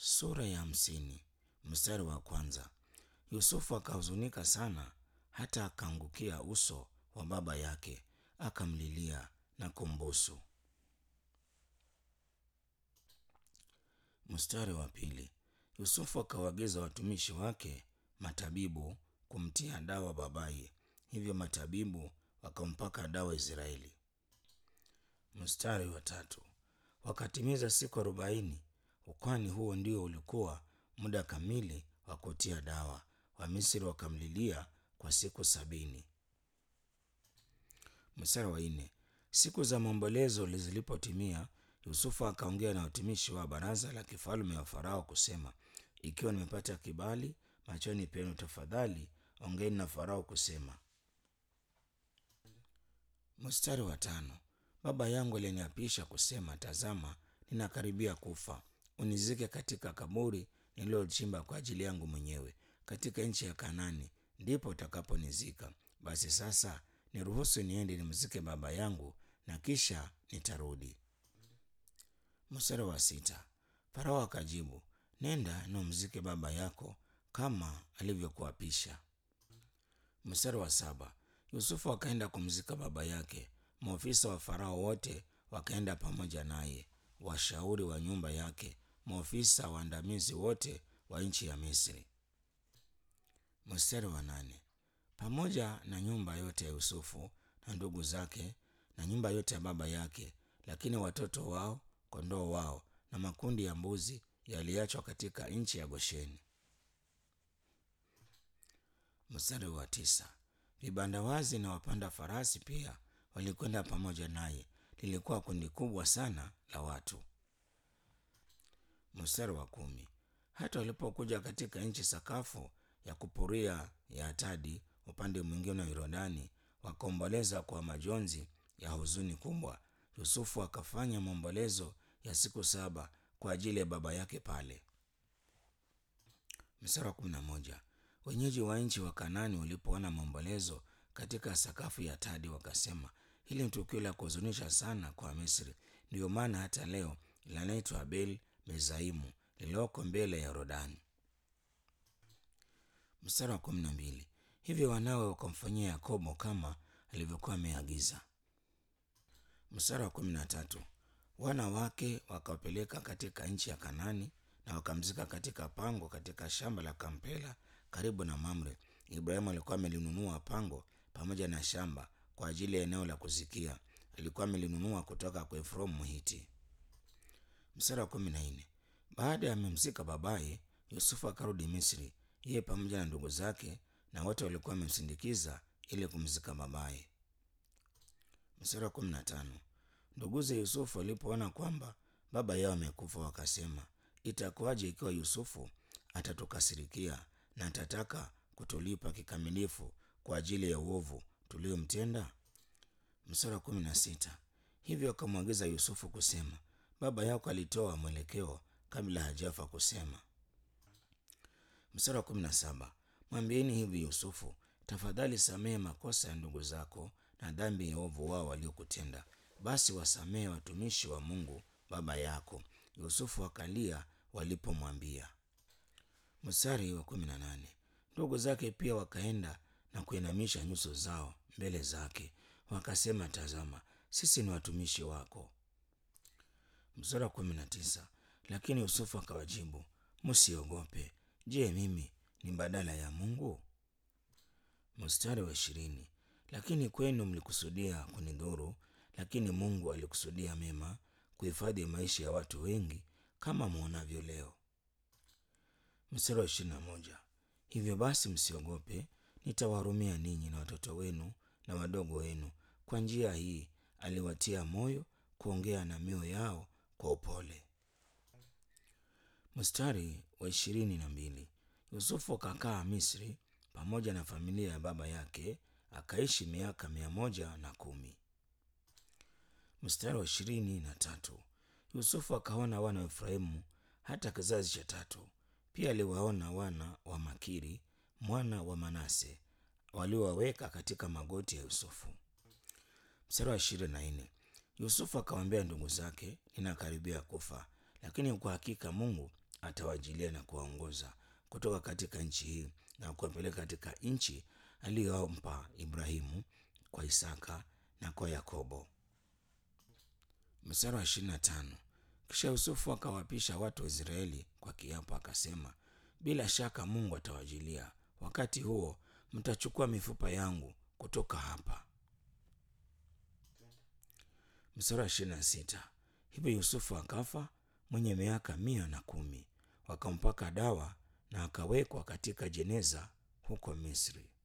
Sura ya hamsini mstari wa kwanza. Yusufu akahuzunika sana hata akaangukia uso wa baba yake akamlilia na kumbusu. Mstari wa pili. Yusufu akawaagiza watumishi wake matabibu kumtia dawa babaye, hivyo matabibu wakampaka dawa Israeli. Mstari wa tatu. Wakatimiza siku arobaini, kwani huo ndio ulikuwa muda kamili wa kutia dawa. Wamisri wakamlilia kwa siku sabini. Mstari wa nne. Siku za maombolezo zilipotimia, Yusufu akaongea na watumishi wa baraza la kifalme wa Farao kusema, ikiwa nimepata kibali machoni penu, tafadhali ongeeni na Farao kusema. Mstari wa tano. Baba yangu aliniapisha kusema, tazama, ninakaribia kufa, unizike katika kaburi nililochimba kwa ajili yangu mwenyewe katika nchi ya Kanani, ndipo utakaponizika. Basi sasa niruhusu niende nimzike baba yangu, na kisha nitarudi. Mstari wa sita. Farao akajibu, nenda na umzike baba yako kama alivyokuapisha. Mstari wa saba. Yusufu akaenda kumzika baba yake. Maofisa wa Farao wote wakaenda pamoja naye, washauri wa nyumba yake, maofisa waandamizi wote wa nchi ya Misri. Mstari wa nane. Pamoja na nyumba yote ya Yusufu na ndugu zake na nyumba yote ya baba yake, lakini watoto wao, kondoo wao na makundi ya mbuzi yaliachwa katika nchi ya Gosheni. Mstari wa tisa. Vibanda wazi na wapanda farasi pia walikwenda pamoja naye. Lilikuwa kundi kubwa sana la watu. Mstari wa kumi. Hata walipokuja katika nchi sakafu ya kupuria ya Atadi upande mwingine wa Yordani, wakaomboleza kwa majonzi ya huzuni kubwa. Yusufu akafanya maombolezo ya siku saba kwa ajili ya baba yake pale. Mstari wa kumi na moja. Wenyeji wa nchi wa Kanani walipoona maombolezo katika sakafu ya Atadi wakasema, hili ni tukio la kuhuzunisha sana kwa Misri, ndiyo maana hata leo linaitwa Abel Mezaimu lililoko mbele ya Yordani. Mstari wa kumi na mbili. Hivyo wanawe wakamfanyia Yakobo kama alivyokuwa ameagiza. Mstari wa kumi na tatu. Wana wake wakawapeleka katika nchi ya Kanani na wakamzika katika pango katika shamba la Kampela karibu na Mamre. Ibrahimu alikuwa amelinunua pango pamoja na shamba kwa ajili ya eneo la kuzikia. Alikuwa amelinunua kutoka kwa Efraimu Mhiti. Mstari wa kumi na nne. Baada ya amemzika babaye, Yusufu akarudi Misri, yeye pamoja na ndugu zake na wote walikuwa wamemsindikiza ili kumzika babaye. Mstari wa kumi na tano. Nduguze Yusufu walipoona kwamba baba yao amekufa, wakasema, itakuwaje ikiwa Yusufu atatukasirikia na atataka kutulipa kikamilifu kwa ajili ya uovu tuliomtenda? Mstari wa kumi na sita. Hivyo akamwagiza Yusufu kusema, baba yako alitoa mwelekeo kabla hajafa kusema. Mstari wa kumi na saba. Mwambieni hivi Yusufu, tafadhali samehe makosa ya ndugu zako na dhambi ya ovu wao waliokutenda, basi wasamehe watumishi wa Mungu baba yako. Yusufu akalia walipomwambia. Mstari wa kumi na nane. Ndugu zake pia wakaenda na kuinamisha nyuso zao mbele zake, wakasema, tazama, sisi ni watumishi wako. Mstari wa kumi na tisa. Lakini Yusufu akawajibu, msiogope. Je, mimi ni badala ya Mungu? Mstari wa ishirini. Lakini kwenu mlikusudia kunidhuru, lakini Mungu alikusudia mema, kuhifadhi maisha ya watu wengi kama mwonavyo leo. Mstari wa ishirini na moja. Hivyo basi msiogope, nitawahurumia ninyi na watoto wenu na wadogo wenu. Kwa njia hii aliwatia moyo kuongea na mioyo yao kwa upole. Mstari wa ishirini na mbili. Yusufu akakaa Misri pamoja na familia ya baba yake, akaishi miaka mia moja na kumi. Mstari wa ishirini na tatu. Yusufu akaona wana wa Efraimu hata kizazi cha tatu. Pia aliwaona wana wa Makiri mwana wa Manase waliowaweka katika magoti ya Yusufu. Mstari wa ishirini na nne. Yusufu akawaambia ndugu zake, ninakaribia kufa, lakini kwa hakika Mungu atawajilia na kuwaongoza kutoka katika nchi hii na kuwapeleka katika nchi aliyompa Ibrahimu kwa Isaka na kwa Yakobo. Mstari wa ishirini na tano. Kisha Yusufu akawapisha watu wa Israeli kwa kiapo, akasema, bila shaka Mungu atawajilia wakati huo, mtachukua mifupa yangu kutoka hapa. Mstari wa ishirini na sita. Hivyo Yusufu akafa mwenye miaka mia na kumi, wakampaka dawa na akawekwa katika jeneza huko Misri.